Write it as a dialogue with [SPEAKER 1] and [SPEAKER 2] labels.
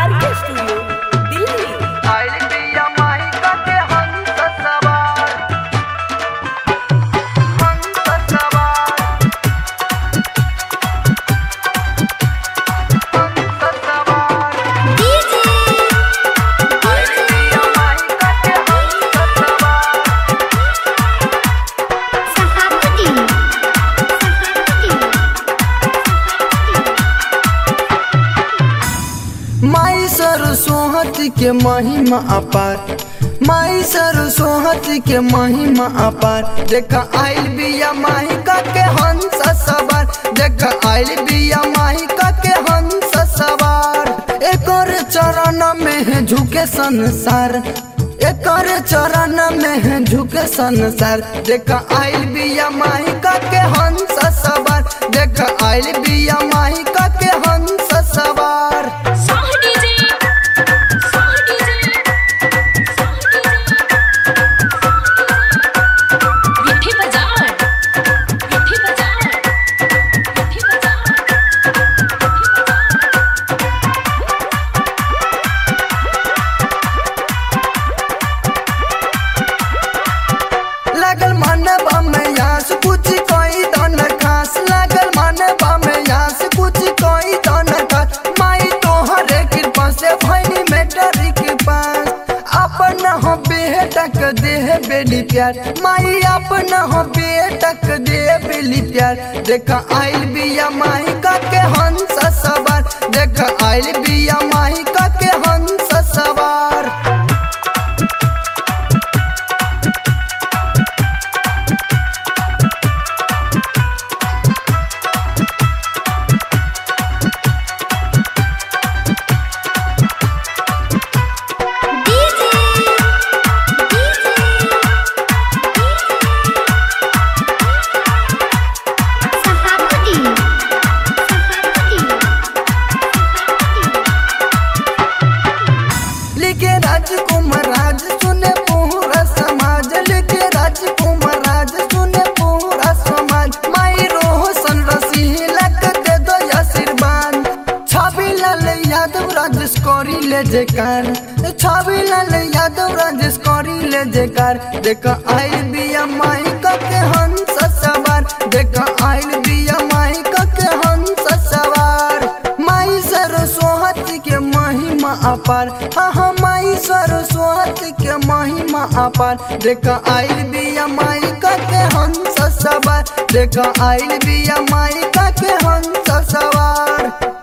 [SPEAKER 1] आर के स्टूडियो दिल्ली
[SPEAKER 2] आइल बिया माही के हंस सवार हंस सवार हंस सवार आइल बिया माही के हंस सवार
[SPEAKER 3] माई सरस्वत के महिमा अपार माई सरस्वत के महिमा अपार देखा आइल बिया माही का के हंस सवार देखा आइल बिया माही का के हंस सवार एकर चरण में है झुके संसार एकर चरण में है झुके संसार देखा आइल बिया माही का के हंस सवार देखा आइल बिया माही का के हंस सवार
[SPEAKER 4] साह डीजे साह डीजे विठी बाजार विठी बाजार विठी बाजार
[SPEAKER 3] लागल मानवा में यास कुछ कोई दन खास लागल मानवा में यास कुछ कोई दन खास माई तोहरे कृपा से भैनी में डरी के पास अपन हो बेटक देह बेली प्यार माई अपन हो बेटक दे बेली प्यार देखा आइल बिया माई का के हंस सवार देखा आइल बिया माई का के हंस सवार लिखे राजकुमार राज सुने पूरा समाज लिखे राजकुमार राज सुने पूरा समाज माई रोशन रसीला के दे दो आशीर्वाद छवि लाल यादव राजेश करी ले जेकार छवि लाल यादव राजेश करी ले जेकार देख आइल बिया माई का के हंस सवार देख आइल बिया माई का के हंस सवार माई सरस्वती के महिमा अपार हाँ हाँ माई सरस्वती के महिमा अपार देख आइल बिया माई का के हंस सवार देख आइल बिया माई का के हंस सवार